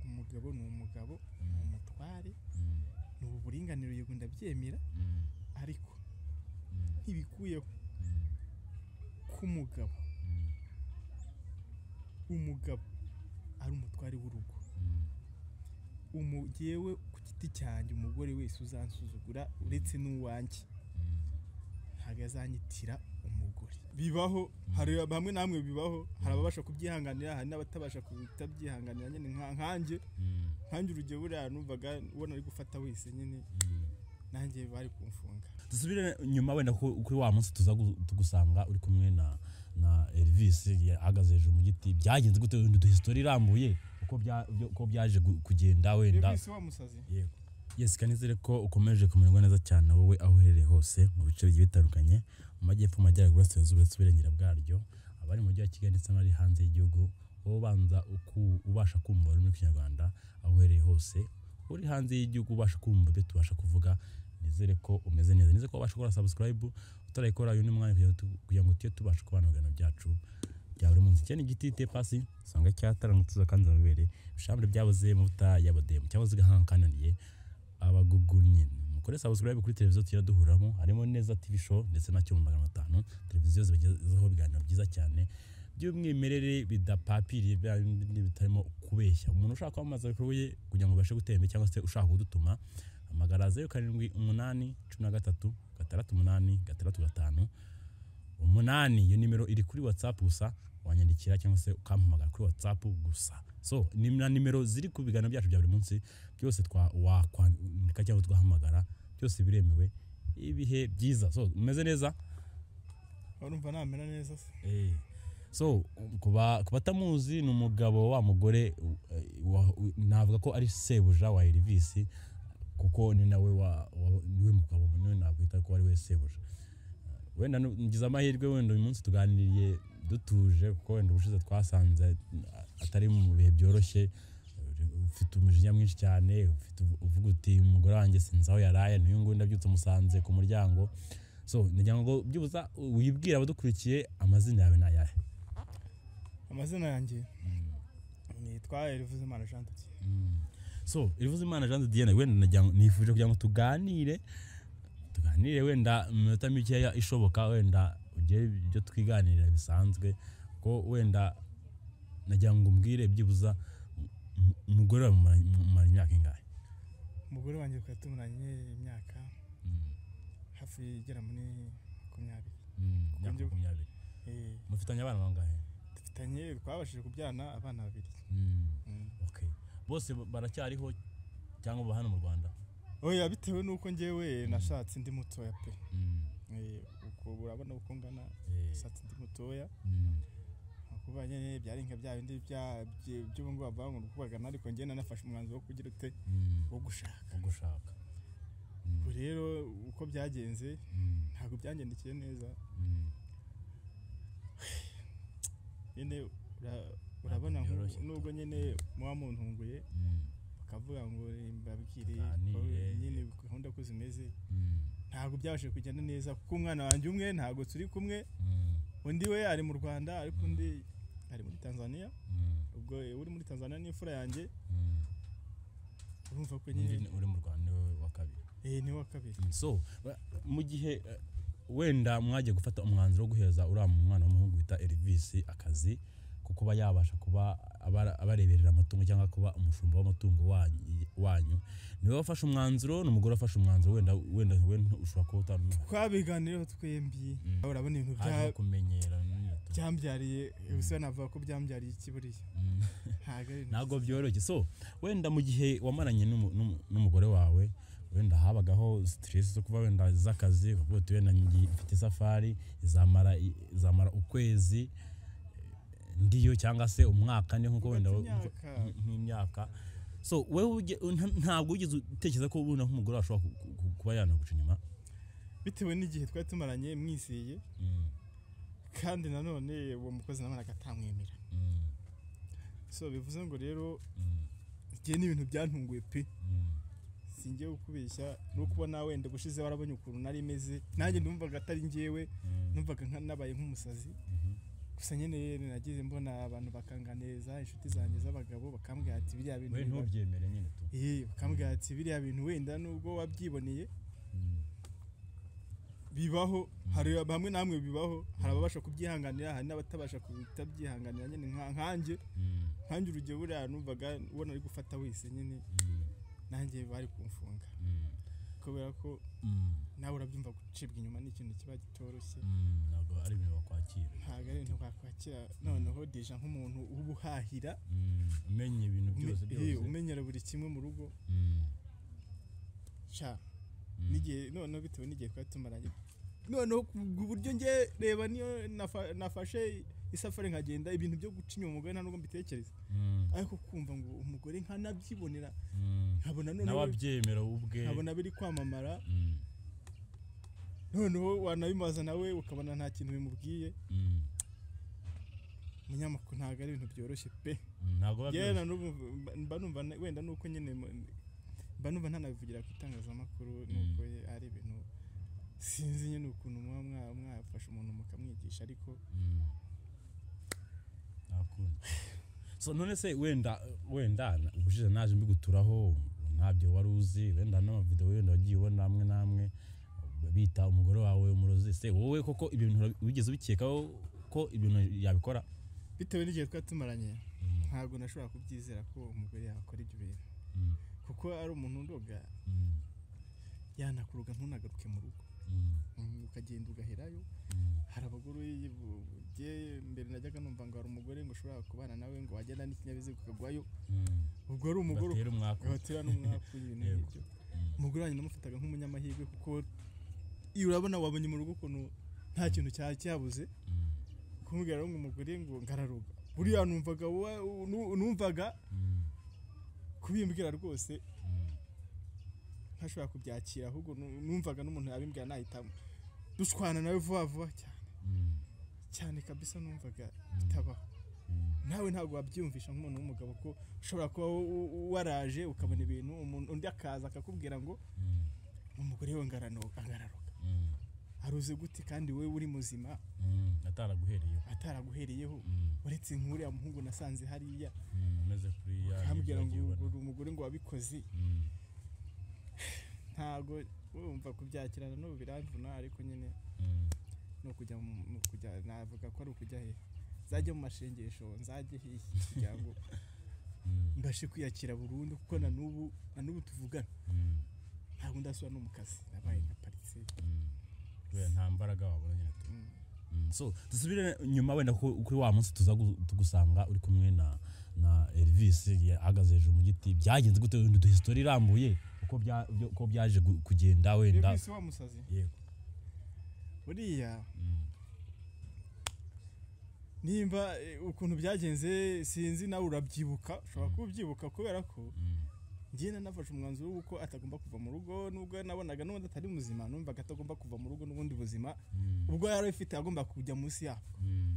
mugabo ni umugabo ni Mm. umutware Mm. ni ubu buringanire yego ndabyemera Mm. ariko Mm. ntibikuyeho Mm. ko umugabo Mm. umugabo ari umutware w'urugo Mm. Umu- Jyewe ku giti cyanjye umugore wese uzansuzugura uretse n'uwanjye Mm. ntabwo azanyitira umugore bibaho hari bamwe namwe bibaho hari ababasha kubyihanganira hari n'abatabasha kutabyihanganira nyine nka- nkanjye Mm. nkanjye urugero buriya numvaga ubona ari gufata wese nyine Mm. nanjye bari kumfunga dusubire nyuma wenda ku- kuri wa munsi tuza gu- tugusanga uri kumwe na na Elvis yahagaze hejuru mu giti byagenze gute wenda uduha history irambuye uko bya byo- uko byaje gu- kugenda wenda Elvis wa musazi yego yes kanizere ko ukomeje kumererwa neza cyane wowe aho uherereye hose mu bice bigiye bitandukanye mu majyepfo mu majyaruguru y'uburasirazuba ndetse uburengera bwaryo abari mu mujyi wa kigali ndetse n'abari hanze y'igihugu wowe ubanza uku- ubasha kumva ururimi rw'ikinyarwanda aho uherereye hose uri hanze y'igihugu ubasha kumva ibyo tubasha kuvuga nizere ko umeze neza nizere ko wabasha gukora subscribe utarayikora uyu ni umwanya kugira ngo tu- kugira ngo tujye tubasha kubana ibiganiro byacu bya buri munsi cyane igiti te pasi usanga cyataranutse kandi zabibere ibishambure byabuze mu buta y'abademu cyangwa zigahankananiye abagugunye mukore subscribe kuri televiziyo tujya duhuramo harimo neza tv show ndetse na cyuma magana atanu televiziyo zibagezaho ibiganiro byiza cyane by'umwimerere bidapapiriye bya bindi bitarimo kubeshya umuntu ushaka kwamamaza ibikorwa bye kugira ngo ubashe gutera imbere cyangwa se ushaka kudutuma hamagara zeru karindwi umunani cumi na gatatu gatandatu umunani gatandatu gatanu umunani iyo nimero iri kuri whatsapp gusa wanyandikira cyangwa se ukampamagara kuri whatsapp gusa so ni na nimero ziri ku biganiro byacu bya buri munsi byose twa- wakwandika cyangwa twahamagara byose biremewe ibihe byiza so umeze neza urumva namera neza se Eh, so ku ba- ku batamuzi ni umugabo wa mugore u- eh, wa- u- navuga ko ari sebuja wa Elvis kuko ni nawe wa- wa- niwe mugabo niwe nakwita ko ari we sebuja wenda nu- ngize amahirwe wenda uyu munsi tuganiriye dutuje kuko wenda ubushize twasanze atari mu bihe byoroshye ufite umujinya mwinshi cyane ufite uvu- uvuga uti umugore wanjye sinzi aho yaraye n'uyu nguyu ndabyutse musanze ku muryango so ndagira ngo byibuza wibwire abadukurikiye amazina yawe ni ayahe amazina yanjye nitwa Elvis Imana Jean Duti so irivuze imana jean de diane wenda nagira ngo- nifuje kugira ngo tuganire tuganire wenda mu minota mikeya ishoboka wenda ugire ibyo twiganirira bisanzwe ko wenda nagira ngo umbwire byibuza m- m- umugore wawe mumara- mumara imyaka ingahe umugore wanjye twari tumaranye imyaka hafi igera muri makumyabiri imyaka Undi- makumyabiri Eh, mufitanye abana bangahe dufitanye twabashije kubyarana abana babiri Mm. okay bose ba- baracyariho cyangwa baba hano mu rwanda oya bitewe n'uko njyewe nashatse ndi mutoya pe Eh, uko urabona uko ngana Eh, nashatse ndi mutoya mm, kuba nyine byari nka bya bindi bya- bye- by'ubu ngubu bavuga ngo kubagana ariko njye nanafashe umwanzuro wo kugira ute mm, wo gushaka wo gushaka ubu rero uko byagenze Mm, ntabwo byangendekiye neza mm. nyine ura- urabona nku- byoroshye. nubwo nyine muba muntunguye bakavuga ngo mbabwire ko Tuganire. nyine gahunda ko zimeze Mm, ntabwo byabashije kugenda neza kuko umwana wanjye umwe ntabwo turi kumwe mm, undi we ari mu rwanda ariko undi ari muri tanzania mm, ubwo uri muri tanzania n'imfura yanjye mm. urumva ko Undi nyine ni- uri mu rwanda niwe wa kabiri eh, ni wa kabiri Mm, so ba- mu gihe eh, wenda mwagiye gufata umwanzuro wo guheza uriya mwana w'umuhungu bita Elvis akazi ko kuba yabasha kuba abara- abareberera amatungo cyangwa kuba umushumba w'amatungo wanyu- wanyu niwe wafashe umwanzuro n'umugore wafashe umwanzuro wenda wenda we ntu- ushobora kuba utamuha twabiganiyeho twembi Mm. urabona ibintu bya- haje kumenyera nyine. byambyariye gusa navuga ko byambyariye iki buriya Mm. ntabwo ari ntabwo byoroshye so wenda mu gihe wamaranye n'umu- n'umu- n'umugore wawe wenda habagaho stress zo kuba wenda z'akazi ukavuga uti wenda ngi- mfite isafari izamara i- izamara ukwezi eh, ndiyo cyangwa se umwaka ni nkuko wenda Ufite imyaka. nk- nk'imyaka so wewe uge- nta- ntabwo wigeze utekereza ko ubona nk'umugore washobora ku- ku- ku- kuba yanaguca inyuma bitewe n'igihe twari tumaranye mwizeye Mm, kandi nanone uwo mukozi nabanaga atamwemera mm, so bivuze ngo rero mm, igihe n'ibintu byantunguye pe mm, singiye kukubeshya no kubona wenda ubushize warabonye ukuntu nari meze nanjye numvaga atari njyewe mm, numvaga nka nabaye nk'umusazi mhm, gusa nyine nagize mbona abantu bakanganiriza inshuti zanjye z'abagabo bakambwira ati biriya bintu we biba- ntubyemere nyine tu Eh, bakambwira ati biriya bintu wenda nubwo wabyiboneye Mm. bibaho hari bamwe namwe bibaho hari ababasha kubyihanganira hari n'abatabasha kutabyihanganira nyine nka- nkanjye Mm. nkanjye urugero buriya numvaga ubona ari gufata wese nyine Mm. nanjye bari kumfunga Mm. kubera ko Mm. nawe urabyumva gucibwa inyuma ni ikintu kiba kitoroshye Mm. ntabwo ari ibintu bakwakira ntabwo ari ibintu wakwakira noneho deja nk'umuntu ubuhahira Mm. umenye ibintu byose byose umenyera buri kimwe mu rugo Mm. sha Mm. n'igihe noneho bitewe n'igihe twari tumaranye noneho ku ku buryo njye reba niyo nafa- nafashe isafari nkagenda ibintu byo guca inyuma umugore nta nubwo mbitekereza Mm. ariko kumva ngo umugore nkanabyibonera Mm. nkabona noneho n'ababyemera wowe ubwe nkabona biri kwamamara Mm. noneho wanabimaza nawe ukabona nta kintu bimubwiye Mm. umunyamakuru ntabwo ari ibintu byoroshye pe Mm. ntabwo biba yewe byoroshye. na n'ubu mba- mba numva na- wenda nuko nyine mu- mba numva ntanabivugira ku itangazamakuru nuko ye- ari ibintu sinzi nyine ukuntu muba mwa- mwafashe umuntu mukamwigisha ariko Mm. nta kundi so none se wenda wenda ubushize naje mbiguturaho ntabyo wari uzi wenda n'amavidewo wenda wagiye ubona amwe n'amwe bita umugore wawe umurozi se wowe koko ibyo bintu urabi- wigeze ubikekaho ko ibintu yabikora bitewe n'igihe twari tumaranye ntabwo nashobora kubyizera ko umugore yakora ibyo bintu Mm, kuko ari umuntu ndoga mm, yanakuruga ntunagaruke mu rugo mm, Mm, ukagenda ugaherayo mm, hari abagore ye mbere najyaga numva ngo hari umugore ngo ushobora kubana nawe ngo wagenda n'ikinyabiziga ukagwayo mm. ubwo ari umugore batera umwaku ugatera n'umwaku ibintu Yego. nk'ibyo umugore wanjye namufataga nk'umunyamahirwe kuko iyo urabona wabonye mu rugo ukuntu nta kintu cyari cyabuze Mm, kumubwira ngo umugore ngo ngararuga buriya numvaga wa- nu- numvaga mm, kubimbwira rwose mm, ntashobora kubyakira ahubwo nu- numvaga n'umuntu yabimbwira nahitamo dushwana nawe vuba vuba cyane mm, cyane kabisa numvaga Mm. bitabaho mm, nawe ntabwo wabyiyumvisha nk'umuntu w'umugabo ko ushobora kuba wo- wo- waraje ukabona ibintu umuntu undi akaza akakubwira ngo mm, umugore we ngarano- ngararuga mm, aruze gute kandi wowe uri muzima mm. ataraguhereyeho ataraguhereyeho Mm, uretse nk'uriya muhungu nasanze hariya mm, umeze kuri ya ukambwira ngo wagiye ubona. uri umugore ngo wabikoze Mm, ntabwo wumva kubyakira n'ubu biramvuna ariko nyine mm. ni ukujya mu- mu kujya navuga ko ari ukujya he nzajye mu mashengesho nzajye hehe kugira ngo Mm, mbashe kwiyakira burundu kuko na n'ubu na n'ubu tuvugana mm, ntabwo ndasubira no mu kazi nabaye nka paritse mm. kubera nta mbaraga wabona nyine tu- Mm, so dusubire nyuma wenda ku- kuri wa munsi tuza gu- tugusanga uri kumwe na na Elvis ahagaze hejuru mu giti byagenze gute wenda uduha history irambuye uko bya- byo- uko byaje gu- kugenda wenda bisi wa musazi yego buriya Mm, nimba eh, ukuntu byagenze sinzi nawe urabyibuka ushobora kuba ubyibuka kubera ko mm, njyewe nafashe umwanzuro w'uko atagomba kuva mu rugo nubwo nabonaga n'ubundi atari muzima numvaga atagomba kuva mu rugo n'ubundi buzima mm, ubwo yari afite agomba kujya munsi yabo mm,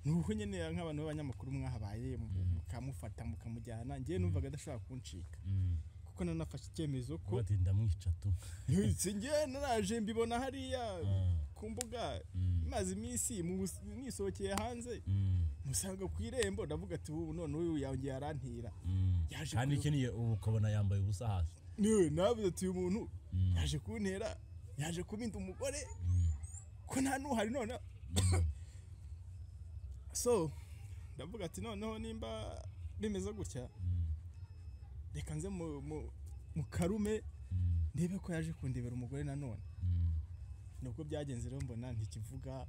ni uko nyine nk'abantu b'abanyamakuru mwahabaye mu- mukamufata mukamujyana njyewe numvaga adashobora kuncika mm. kuko nari nafashe icyemezo ko Bati ndamwica tu ntutse njyewe naraje mbibona hariya Ah, ku mbuga mm, maze iminsi mu- nisohokeye hanze mm, musanga ku irembo ndavuga ati ubu none uyu yongeye arantira mm. Yaje kandi kuyu- ikiniye ubu ukabona yambaye ubusa hasi niwe navuze ati uyu muntu Mm, yaje kuntera yaje kubinda umugore mm, ko nta nuhari none mm, so ndavuga ati noneho nimba bimeze gutya mm, reka nze mu, mu, mu karume mm, ndebe ko yaje kundebera umugore nanone mm, nubwo byagenze rero mbona ntikivuga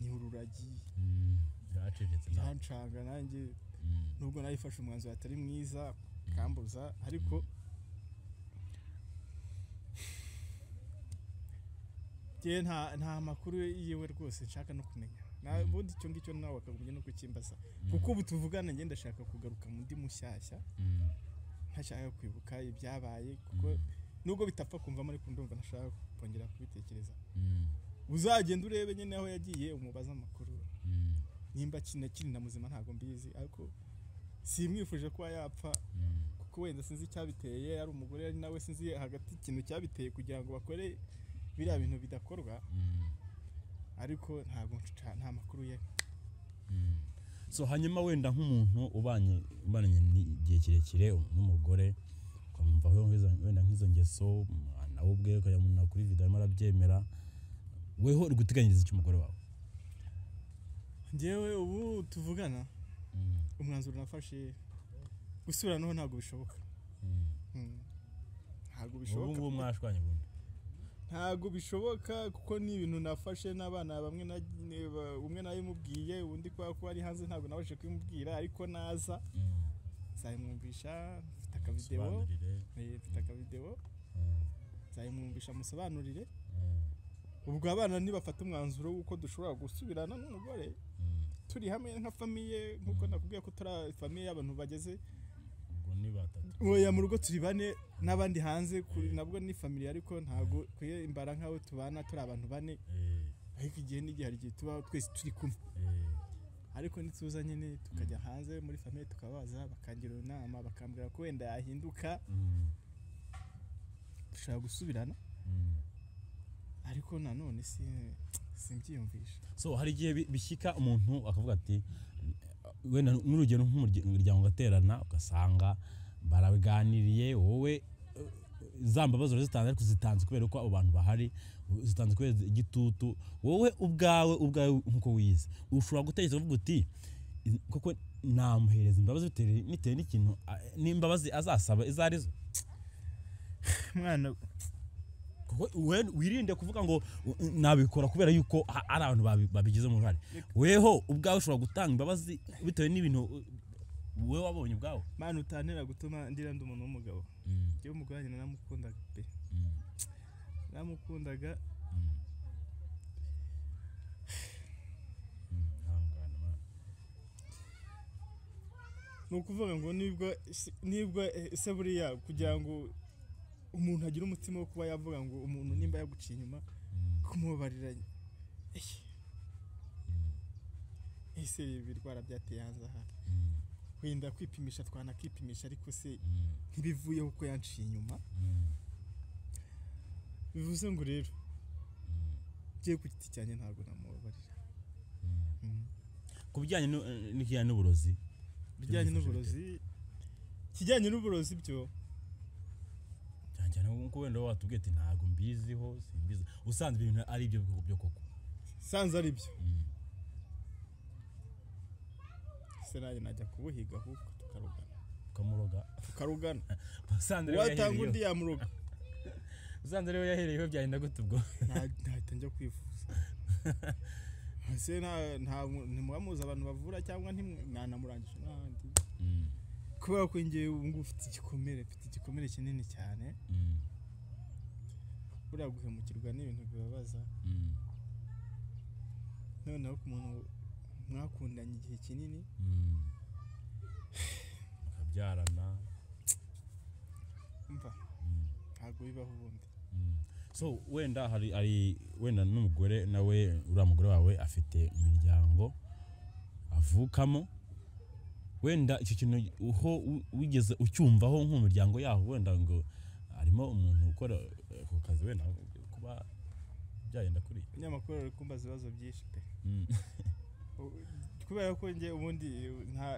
ni ururagi mm. Yaracecetse nta- birancanga nanjye Mm, nubwo nayifashe umwanzuro atari mwiza kambuza ariko njyewe nta, nta makuru yiwe rwose nshaka no kumenya Na- ubundi icyo ngicyo nawe wakagombye no kukimbaza kuko ubu tuvugana njye ndashaka kugaruka mu ndi mushyashya mm, ntashaka kwibuka ibyabaye kuko nubwo bitapfa kumvamo ariko ndumva ntashaka kongera kubitekereza mm, uzagenda urebe nyine aho yagiye umubaze amakuru mm, nimba kina kiri na muzima ntabwo mbizi ariko simwifuje kuba yapfa mm. kuko wenda sinzi icyabiteye ari umugore ari nawe sinzi hagati ikintu cyabiteye kugira ngo bakore biriya bintu bidakorwa ariko ntabwo nca- nta makuru ye so hanyuma wenda nk'umuntu ubanye ubanye n'igihe kirekire n'umugore ukamwumvaho wenda nk'izo ngeso mm, nawe ubwe ukajya kuri video arimo arabyemera weho uri guteganyiriza icyo umugore wawe njyewe ubu tuvugana umwanzuro nafashe gusubira noneho ntabwo bishoboka Mm. ntabwo ubu bishoboka ngubu mwashwanye ubundi ntabwo bishoboka kuko ni ibintu nafashe n'abana bamwe na ne- ba- umwe nabimubwiye undi kubera ko ari hanze ntabwo nabashije kubimubwira ariko naza Mm. nzabimwumvisha mfite akavidewo Nsobanurire. Eh, mfite akavidewo Mm. nzabimwumvisha musobanurire Mm. ubwo abana nibafata umwanzuro w'uko dushobora gusubirana n'umugore Mm. turi hamwe nka famiye nk'uko nakubwiye ko turi famiye y'abantu bageze ubwo ni batatu oya mu rugo turi bane n'abandi hanze kuri nabwo ni famiye ariko ntabwo kwiye imbara nk'aho tubana turi abantu bane Eh, ariko igihe n'igihe hari igihe tuba twese turi kumwe eh. ariko nituza nyine tukajya hanze muri famiye tukabaza bakangira inama bakambwira ko wenda yahinduka Mm. dushobora gusubirana Mm. ariko nanone si simbyiyumvisha so hari igihe bi- bishyika umuntu akavuga ati wenda n'urugero nk'umuryango ugaterana ugasanga baraganiriye wowe eh, za mbabazi urazitanze ariko zitanze kubera ko abo bantu bahari zitanze kubera igitutu wowe ubwawe ubwawe nk'uko wize ushobora gutekereza uvuga uti "I- koko namuhereza imbabazi bitewe bitewe n'ikintu a- n'imbabazi azasaba izo ari zo mwana kuko we- wirinde kuvuga ngo "U- nabikora kubera yuko ha- ari abantu babi- babigizemo uruhare weho ubwawe ushobora gutanga imbabazi bitewe n'ibintu uh, wowe wabonye ubwawe mwana utantera gutuma ndira ndi umuntu w'umugabo njyewe umugore wanjye naramukundaga pe naramukundaga ni ukuvuga ngo nibwo si- nibwo eh, se buriya kugira ngo umuntu agire umutima wo kuba yavuga ngo umuntu nimba yaguciye inyuma kumubabariranye Ehe. ese ibi birwara byateye hanze aha wenda kwipimisha twanakipimisha ariko se ntibivuyeho uko yanciye inyuma bivuze ngo rero njyewe ku giti cyanjye ntabwo namubabarira Mm. ku bijyanye n'u- n'ikijyanye n'uburozi bijyanye Byamufasha n'uburozi kijyanye n'uburozi byo cyane cyane nkuko wenda wowe watubwiye ati ntabwo mbiziho simbizi usanzwe ibintu ari ibyo bihugu byo koko sanze ari byo Mm. se nanjye najya kubuhiga ahubwo tukarugana ukamuroga tukarugana usanze rero watanga yahereyeho. undi yamuroga usanze rero yahereyeho byagenda gute ubwo Nta- ntahita njya kwivuza se nta- nta- ntimuba muzi abantu bavura cyangwa ntimwe- nanamurangije n'ahandi kubera ko ngewe ubu ngubu ufite igikomere mfite igikomere kinini cyane buriya guhemukirwa n'ibintu bibabaza noneho ku muntu mwakundanye igihe kinini mukabyarana mva ntabwo bibaho ubundi so wenda hari hari wenda n'umugore nawe uriya mugore wawe afite imiryango avukamo wenda icyo kintu uho wi- wigeze ucyumvaho nk'umuryango yaho wenda ngo harimo umuntu ukora ako kazi wenda kuba byagenda kuri umunyamakuru ari kumbaza ibibazo byinshi pe kubera ko njye ubundi nta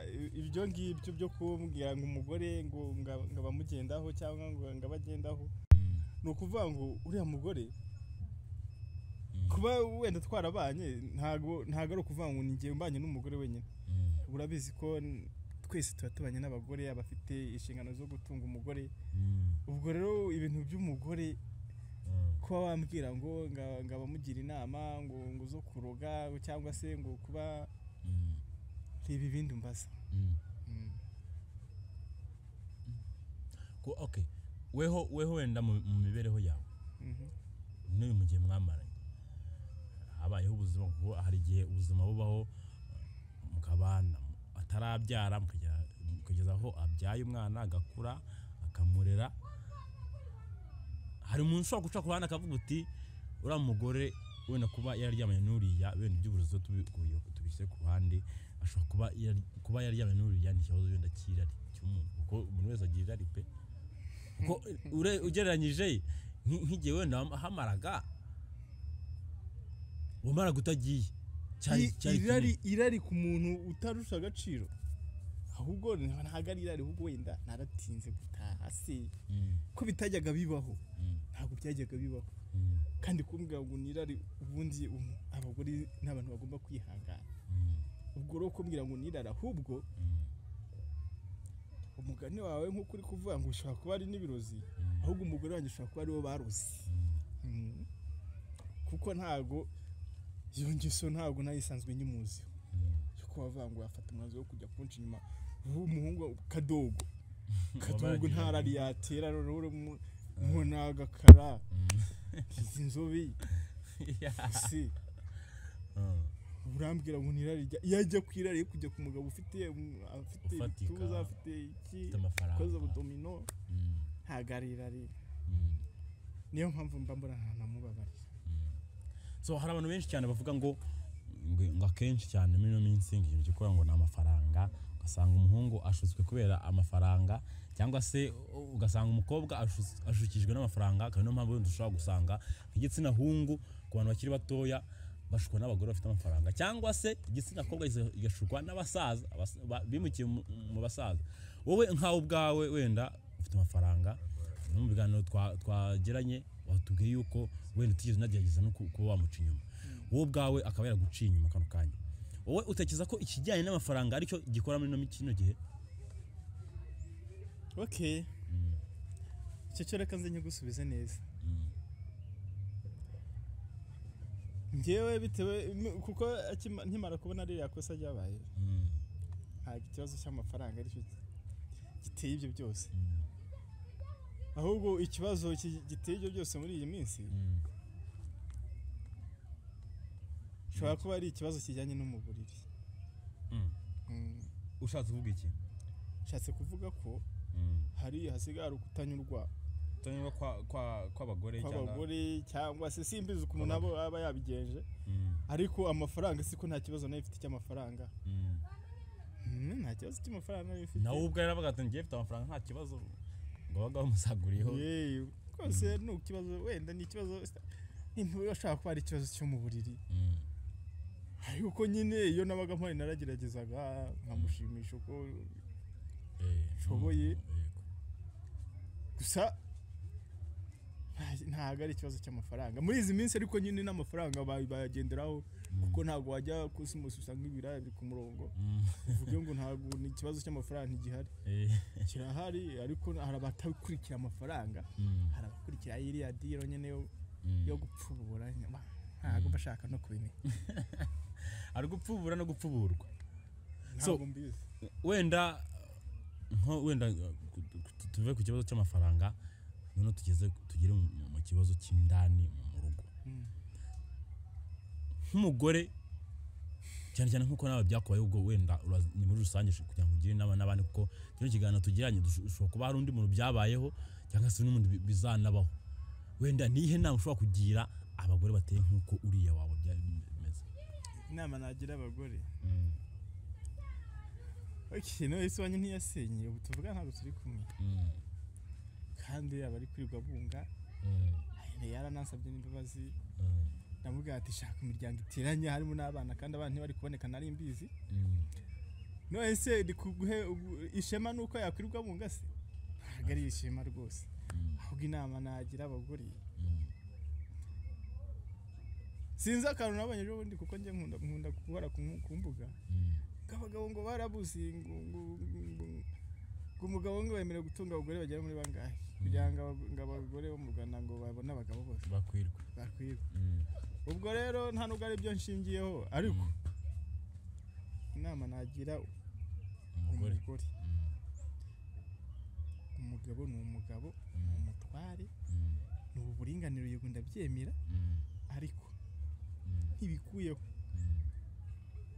ibyo ngibyo byo kumbwira ngo umugore ngo nga- ngo abamugendaho cyangwa ngo ngo abagendaho ni ukuvuga ngo uriya mugore kuba wenda twarabanye ntabwo ntabwo ari ukuvuga ngo ni njye mbanye n'umugore wenyine urabizi ko n- twese tuba tubanye n'abagore abafite inshingano zo gutunga umugore ubwo rero ibintu by'umugore kuba wambwira ngo nga- ngo abamugira inama ngo ngo zo kuroga cyangwa se ngo kuba reba ibindi mbaza Mm. Ko- okay weho weho wenda mu mu mibereho yawe Mhm. n'uyu mu gihe mwamaranye habayeho ubuzima kuko hari igihe ubuzima bubaho mukabana atarabyara mukagera kugeza aho abyaye umwana agakura akamurera hari umuntu ushobora guca ku ruhande akavuga uti uriya mugore wenda kuba yararyamanye n'uriya wenda iby'uburozi tubi- kubi- tubishyize ku ruhande ashobora kuba yari- kuba yararyamanye n'uriya ni ikibazo wenda cy'irari cy'umuntu kuko umuntu wese agira irari pe kuko ure- ugereranyije nk'i- nk'igihe wenda ham- hamaraga wamara gutagiye cyari I- cyari irari irari ku muntu utarusha agaciro ahubwo ntabwo ari irari ahubwo wenda naratinze gutaha se Mm, ko bitajyaga bibaho mm, ntabwo byajyaga bibaho mm, kandi kumbwira ngo ni irari ubundi um- abagore ni abantu bagomba kwihangana mm, ubwo rero kumbwira ngo ni irari ahubwo mm, umugani wawe nk'uko uri kuvuga ngo ushobora kuba ari n'ibirozi ahubwo umugore wanjye ushobora kuba ariwo barozi mm. Mm. kuko ntago iyo ngeso ntabwo nayisanzwe nyimuzi yo kuba avuga ngo yafata umwanzuro wo kujya kunca inyuma ubu umuhungu kadogo kadogo Wabagira. ntarari yatera rero nkona agakara izi nzobe isi Ah, urambwira ngo nirari rya iyo ajya ku irari yo kujya ku mugabo ufite um, afite Ufatika. ibituza afite iki Ufite amafaranga. ukoze ubudomino mm, ntabwo ari irari mm. niyo mpamvu mba mbona nta namubabarira so hari abantu benshi cyane bavuga ngo ngo ngo akenshi cyane muri ino minsi ngo ikintu gikora ngo ni amafaranga ugasanga umuhungu ashutswe kubera amafaranga cyangwa se ugasanga umukobwa ashus- ashukijwe n'amafaranga akaba niyo mpamvu wenda ushobora gusanga igitsina hungu ku bantu bakiri batoya bashukwa n'abagore bafite amafaranga cyangwa se igitsina kobwa gisa- igashukwa n'abasaza abas- ba- bimukiye mu- mu basaza wowe nkawe ubwawe wenda ufite amafaranga no mu biganiro twa- twagiranye watubwiye yuko wenda utigeze unagerageza no ku- kuba wamuca inyuma wowe ubwawe akaba yaraguciye inyuma kano kanya wowe utekereza ko ikijyanye n'amafaranga aricyo gikora muri ino mi- kino gihe okay icyo cyo reka nze nyigusubize neza ngewe bitewe m- kuko akima- nkimara kubona ririya kosa ryabaye ntabwo ikibazo cy'amafaranga aricyo gi- giteye ibyo byose ahubwo ikibazo ki- giteye ibyo byose muri iyi minsi ushobora kuba ari ikibazo kijyanye no mu buriri Mm. ushatse kuvuga iki nshatse kuvuga ko hari hasigaye hari ukutanyurwa kutanyurwa kw'abagore kw'abagore cyangwa se simbizi ukuntu nabo aba yabigenje ariko amafaranga siko nta kibazo nayo ifite cy'amafaranga Mm, nta kibazo cy'amafaranga nayo ifite nawe ubwo yaravuga ati ngiye mfite amafaranga nta kibazo ngo baga bamusaguriyeho Yewe, rwose ni ikibazo wenda ni ikibazo ntiba ashaka kuba ari ikibazo cyo mu buriri Mm, ariko nyine iyo nabaga mpari narageragezaga nkamushimisha uko eh, Nshoboye. mm, yego. gusa nta- ntabwo ari ikibazo cy'amafaranga muri izi minsi ariko nyine n'amafaranga ba- bayagenderaho kuko ntabwo wajya ku isi mose usanga ibiraya biri ku murongo Mm, uvuge ngo ntabwo ni ikibazo cy'amafaranga ntigihari eh, kirahari ariko hari abatakurikira amafaranga mm, hari abakurikira iriya diro nyine yo mm. yo gupfubura nyuma ntabwo mba ashaka no kubimenya ari gupfubura no gupfuburwa So- ntabwo mbizi wenda nko wenda uh, ku- ku- tuve ku kibazo cy'amafaranga noneho tugeze tugere mu- mu mu kibazo cy'indani mu rugo Mm. nk'umugore cyane cyane nk'uko nawe byakubaye ubwo wenda ura- ni muri rusange ushobora kugira ngo ugire inama n'abandi kuko kino kiganiro tugiranye dush- ushobora kuba hari undi muntu byabayeho cyangwa se n'undi bi- bizanabaho wenda niyihe nama ushobora kugira abagore bateye nk'uko uriya wawe byari bimeze inama nagira abagore okay no ese wanyu ntiyasenye ubu tuvuga ntabwo turi kumwe kandi aba ari kwirirwa bunga ayine yaranansabye n'imbabazi ndamubwira ati shaka imiryango iteranye harimo n'abana kandi abana ntibari kuboneka nari mbizi none se ndi kuguhe ubu- ishema ni uko yakwirirwa bunga se ntabwo ari ishema rwose ahubwo inama nagira abagore sinzi akantu nabonye ejo bundi kuko njye nkunda nkunda guhora ku mu- ku mbuga abagabo ngo barabuze ngo ngo ngo- ngo umugabo ngo bemerewe gutunga abagore bagera muri bangahe kugira ngo aba- ngo abagore bo mu rwanda ngo babone abagabo bose bakwirwa bakwirwa ubwo rero nta nubwo ari byo nshingiyeho ariko inama nagira umugore umugore umugabo ni umugabo ni umutware ni uburinganire yego ndabyemera ariko ntibikuye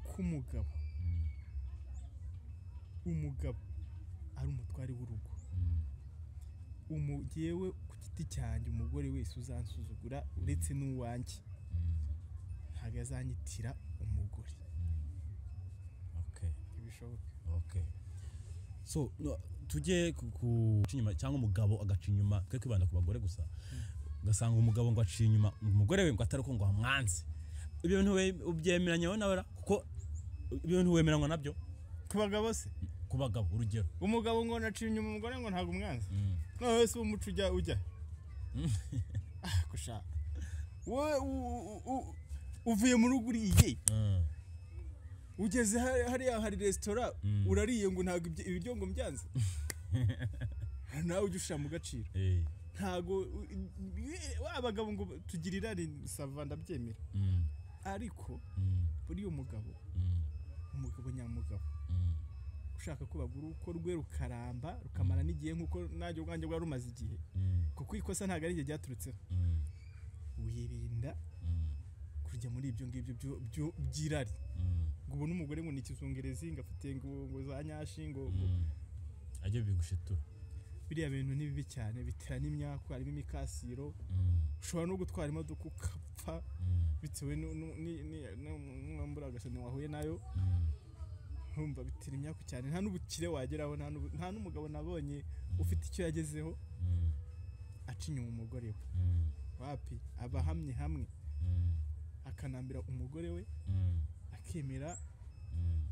ku mugabo umugabo ari umutware w'urugo umugewe ku giti cyanjye umugore wese uzansuzugura uretse n'uwanjye ntabwo azanyitira umugore okay ntibishoboka okay so no, tujye ku- ku guca inyuma cyangwa umugabo agaca inyuma twe kwibanda ku bagore gusa ugasanga umugabo ngo aciye inyuma umugore we ngo atari ko ngo amwanze ibyo bintu we- ubyemeranya wowe nawe ra kuko ibyo bintu wemeranywa nabyo ku bagabo se ku bagabo urugero umugabo ngo naciye inyuma umugore ngo ntabwo umwanzi noneho se uwo muco ujya ujya ah gushaka wowe u- u- u- uvuye mu rugo uriye Mm. ugeze hari- hariya hari resitora Mm. urariye ngo ntabwo ibyo- ibiryo ngo mbyanze nawe ujya ushira mu gaciro Eh. ntabwo u- i- wa bagabo ngo tugira irari sava ndabyemera Mm. ariko Mm. buriya umugabo Mm. umugabo nyamugabo Mm. ushaka ko bagura uko rwe rukaramba rukamara n'igihe nk'uko nanjye ubwanjye bwari rumaze igihe Mm. kuko ikosa ntabwo ari igihe ryaturutseho Mm. wirinda Mm. kujya muri ibyo ngibyo byo- byo- by'irari Mm. ngo ubone umugore ngo ni ikizungerezi ngo afite ngo ngo za nyashi ngo ngo- Mm. ajya bigushitura biriya bintu ni bibi cyane bitera n'imyaku harimo imikasiro Mm. ushobora no gutwara imodoka ukapfa Mm. bitewe nu- nu- ni- ni- nu- n'umwambaro w'agasani wahuye nayo Mm. nkumva bitera imyaku cyane nta n'ubukire wageraho nta n'ubu- nta n'umugabo nabonye ufite icyo yagezeho Mm. aca inyuma umugore we Mm. wapi aba ahamye hamwe Mm. akanambira umugore we Mm. akemera Mm.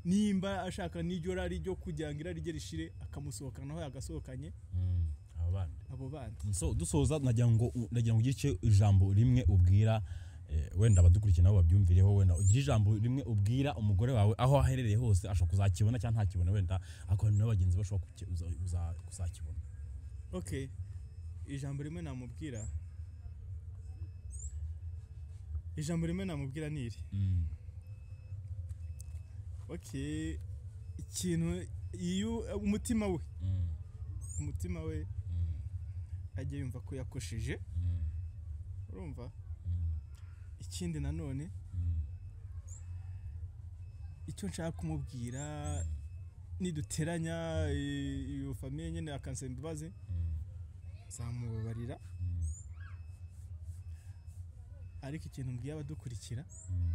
nimba ashaka n'iryo rari ryo kugira ngo irari rye rishire akamusohokanaho yagasohokanye Mm. abo bana abo bandi so dusoza nagira ngo nagira ngo ugice ijambo rimwe ubwira eh, wenda abadukurikiye nabo babyumvireho wenda ugira ijambo rimwe ubwira umugore wawe aho aherereye hose ashobora kuzakibona cyangwa ntakibona wenda ariko hari n'abagenzi be bashobora kuki- uza- uza- kuzakibona okay ijambo rimwe namubwira ijambo rimwe namubwira ni iri Mm, okay ikintu iyo umutima we mm, umutima we mm, ajya yumva ko yakosheje mm, urumva mm, ikindi nanone mm, icyo nshaka kumubwira niduteranya i- iyo famiye nyine akansaba imbabazi mm, zamubabarira mm, ariko ikintu mbwiye abadukurikira mm,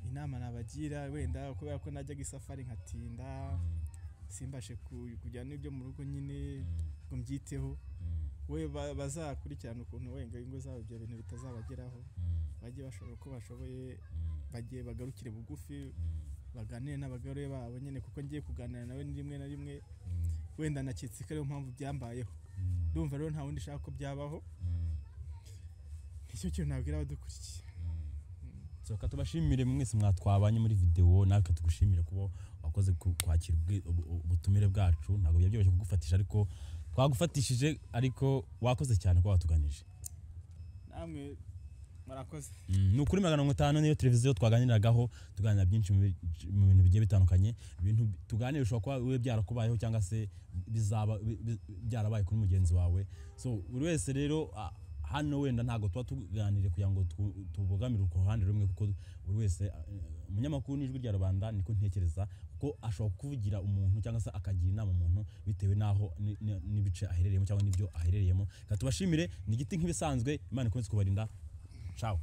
inama nabagira wenda kubera ko najyaga isafari nkatinda mm, simbashe ku- kujyana n'ibyo mu rugo nyine mm, ngo mbyiteho mm, we ba- bazakurikirana ukuntu wenda ingo zabo ibyo bintu bitazabageraho mm, bajye bashobora uko bashoboye mm, bajye bagarukire bugufi mm, baganire n'abagore babo nyine kuko ngiye kuganira nawe ni rimwe na rimwe mm, wenda nakitse ko ariyo mpamvu byambayeho mm, ndumva rero nta wundi ushaka ko byabaho mm. nicyo kintu nabwira abadukurikiye soka tubashimire mwese mwatwabanye muri videwo natwe tugushimire kuba wakoze ku- kwakira ubwi- ubu- ubu- ubutumire bwacu ntabwo byari byoroshye kugufatisha ariko twagufatishije ariko wakoze cyane kuba watuganije namwe murakoze Mm, ni ukuri magana mirongo itanu niyo televiziyo twaganiragaho tuganira byinshi mu bi- mu bintu bigiye bitandukanye ibintu bi- tuganira bishobora kuba bibe byarakubayeho cyangwa se bizaba bi- bi- byarabaye kuri mugenzi wawe so buri wese rero ah, hano wenda ntabwo tuba tuganire kugira ngo tu- tubogamire ku ruhande rumwe kuko buri wese ah, eh, umunyamakuru n'ijwi rya rubanda niko ntekereza kuko ashobora kuvugira umuntu cyangwa se akagira inama umuntu bitewe n'aho ni- ni- n'ibice aherereyemo cyangwa n'ibyo aherereyemo reka tubashimire ni igiti nk'ibisanzwe imana ikomeze kubarinda ciao